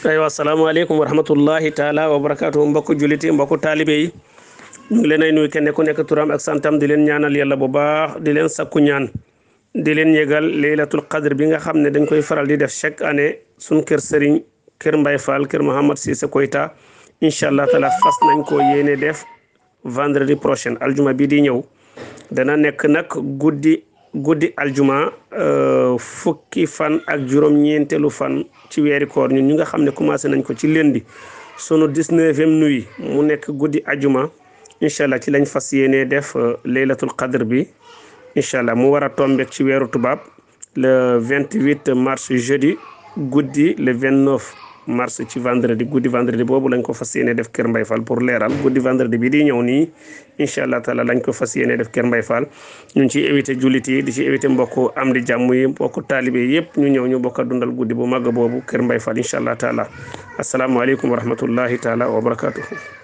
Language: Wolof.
aywa asalaamaaleykum wa rahmatullahi taala wa barakaatu mbokku juliti mbokku taalibe yi ñu ngi leen ay nuyu kenn ku nekk turam ak santam di leen ñaanal yàlla bu baax di leen sakku ñaan di leen yëgal laylatul qadr bi nga xam ne dañ koy faral di def chaque année suñ kër sëriñ kër Mbay Fall kër Mouhamad Cissé Koyta incha allah taala fas nañ ko yéene def vendredi prochain aljuma bi di ñëw dana nekk nag guddi guddi aljuma fukki fan ak juróom-ñeenteelu fan ci weeri koor ñun ñu nga xam ne commencé nañ ko ci lundi sunu dix-neuvième nuit mu nekk guddi aljuma incha allah ci lañ fas yéenee def laylatul qadr bi incha allah mu war a tombeek ci weeru tubaab le vingt-huit mars jeudi guddi le vingt-neuf mars ci vendredi guddi vendredi boobu lañ ko fas yéene def Kër Mbay Fall pour leeral guddi vendredi bi di ñëw nii incha allah taala lañ ko fas yéene def Kër Mbay Fall ñu ngi ciy éviter jullit yi di ci éviter mbokku am di jàmm yi mbokku taalibe yëpp ñu ñëw ñu bokk a dundal guddi bu màgg boobu Kër Mbay Fall incha allah taala asalaamualeykum wa rahmatullahi taala wa barakatuhu